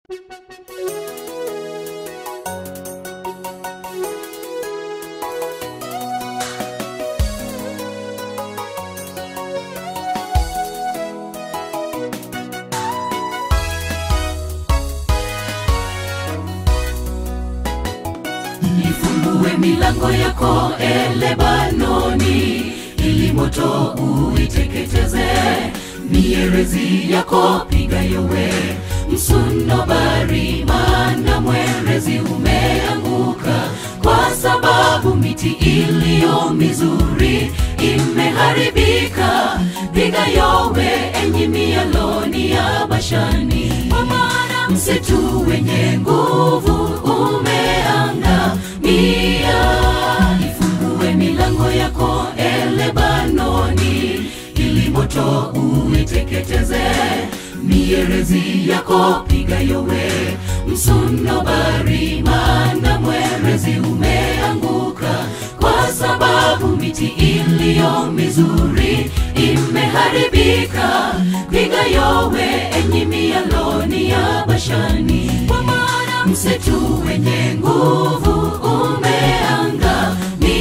ifungue milango yako e lebanoni ili moto uiteketeze mierezi yako piga yowe msunobari maana mwerezi umeanguka kwa sababu miti iliyo mizuri imeharibika piga yowe enyi mialoni ya bashani kwa maana msitu wenye nguvu umeangamia ifungue milango yako e lebanoni ili moto uiteketeze mierezi yako piga yowe msunobari maana mwerezi umeanguka kwa sababu miti iliyo mizuri imeharibika piga yowe enyi mialoni ya bashani kwa maana msitu wenye nguvu umeangamia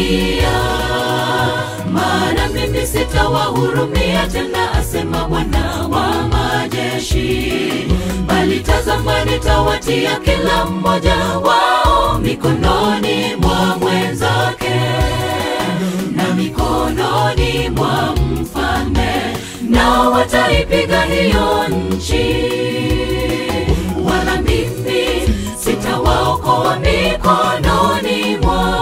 maana mimi sitawahurumia tena asema bwana wa majeshi bali tazama nitawatia kila mmoja wao mikononi mwa mwenzake na mikononi mwa mfalme nao wataipiga hiyo nchi wala mimi sitawaokoa mikononi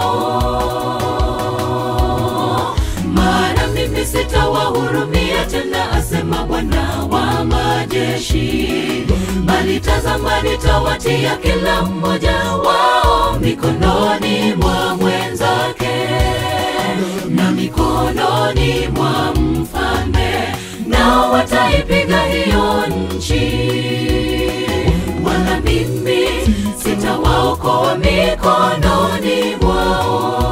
mwao maana mimi sitawahurumia tena asema bwana wa majeshi bali tazama nitawatia kila mmoja wao mikononi mwa mwenzake na mikononi mwa mfalme nao wataipiga hiyo nchi wala mimi sitawaokoa mikononi mwao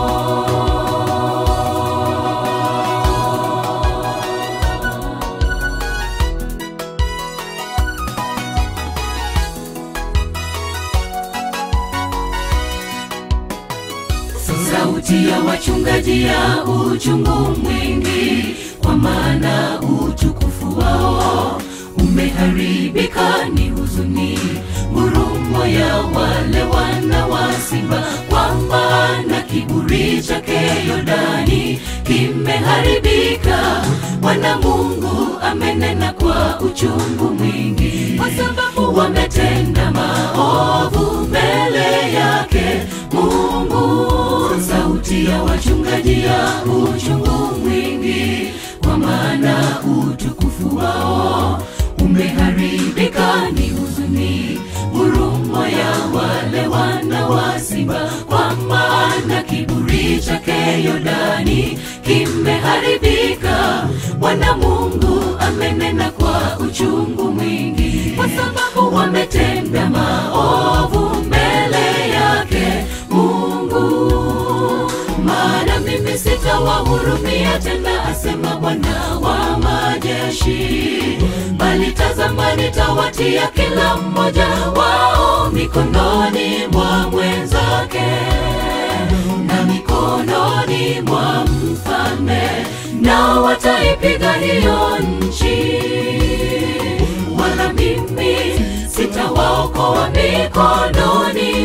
sauti ya wachungaji ya uchungu mwingi kwa maana utukufu wao umeharibika ni huzuni ngurumo ya wale wana wa simba kwa maana kiburi chake yordani kimeharibika bwana mungu amenena kwa uchungu mwingi kwa sababu wametenda maovu mbele yake mungu sauti ya wachungaji ya uchungu mwingi kwa maana utukufu wao umeharibika ni huzuni ngurumo ya wale wana wa simba kwa maana kiburi chake yordani kimeharibika bwana mungu amenena kwa uchungu mwingi kwa sababu wametenda maovu mbele yake mungu maana mimi sitawahurumia tena asema bwana wa majeshi bali tazama nitawatia kila mmoja wao mikononi mwa mwenzake na mikononi mwa mfalme nao wataipiga hiyo nchi wala mimi sitawaokoa mikononi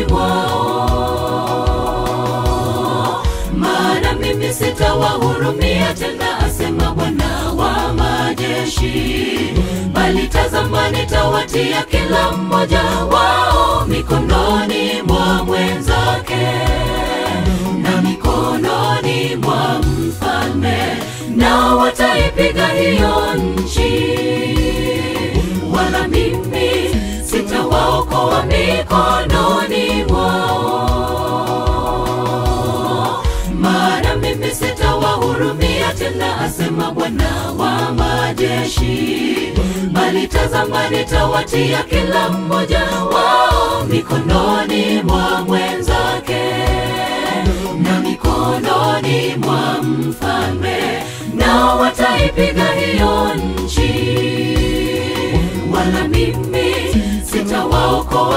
mwao maana mimi sitawahurumia tena asema bwana wa majeshi bali tazama nitawatia kila mmoja wao mikononi mwa mwenzake na mikononi mwa mfalme nao wataipiga hiyo nchi wala mimi sitawaokoa mikononi mwao maana mimi sitawahurumia tena asema bwana wa majeshi bali tazama nitawatia kila mmoja wao mikononi mwa mwenzake na mikononi mwa mfalme nao wataipiga hiyo nchi wala mimi sitawaokoa